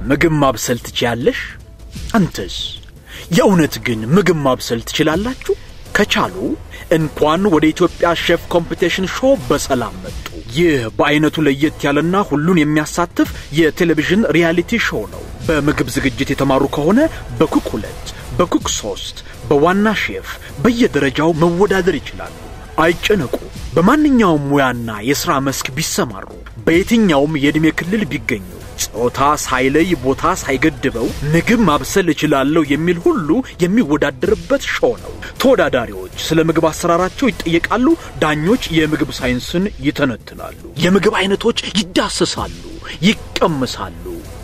ምግብ ማብሰል ትችያለሽ? አንተስ? የእውነት ግን ምግብ ማብሰል ትችላላችሁ? ከቻሉ እንኳን ወደ ኢትዮጵያ ሼፍ ኮምፒቲሽን ሾው በሰላም መጡ። ይህ በአይነቱ ለየት ያለና ሁሉን የሚያሳትፍ የቴሌቪዥን ሪያሊቲ ሾው ነው። በምግብ ዝግጅት የተማሩ ከሆነ በኩክ ሁለት፣ በኩክ ሶስት፣ በዋና ሼፍ በየደረጃው መወዳደር ይችላሉ። አይጨነቁ። በማንኛውም ሙያና የሥራ መስክ ቢሰማሩ፣ በየትኛውም የዕድሜ ክልል ቢገኙ ጾታ ሳይለይ ቦታ ሳይገድበው ምግብ ማብሰል እችላለሁ የሚል ሁሉ የሚወዳደርበት ሾው ነው። ተወዳዳሪዎች ስለ ምግብ አሰራራቸው ይጠየቃሉ። ዳኞች የምግብ ሳይንስን ይተነትናሉ። የምግብ አይነቶች ይዳሰሳሉ፣ ይቀምሳሉ።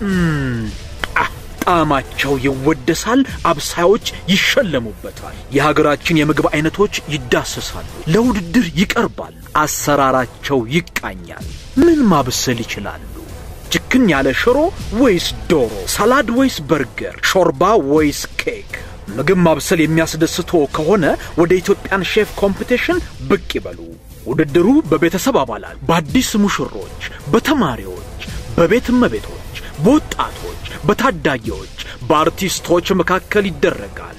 ጣዕማቸው ይወደሳል። አብሳዮች ይሸለሙበታል። የሀገራችን የምግብ አይነቶች ይዳሰሳሉ፣ ለውድድር ይቀርባል። አሰራራቸው ይቃኛል። ምን ማብሰል ይችላሉ? ችክን ያለ ሽሮ ወይስ ዶሮ? ሰላድ ወይስ በርገር? ሾርባ ወይስ ኬክ? ምግብ ማብሰል የሚያስደስቶ ከሆነ ወደ ኢትዮጵያን ሼፍ ኮምፒቲሽን ብቅ ይበሉ። ውድድሩ በቤተሰብ አባላት፣ በአዲስ ሙሽሮች፣ በተማሪዎች፣ በቤት እመቤቶች፣ በወጣቶች፣ በታዳጊዎች፣ በአርቲስቶች መካከል ይደረጋል።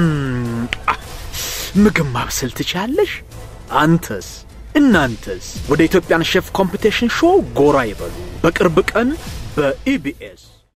ምግብ ማብሰል ትችያለሽ? አንተስ? እናንተስ? ወደ ኢትዮጵያን ሼፍ ኮምፒቲሽን ሾው ጎራ ይበሉ። በቅርብ ቀን በኢቢኤስ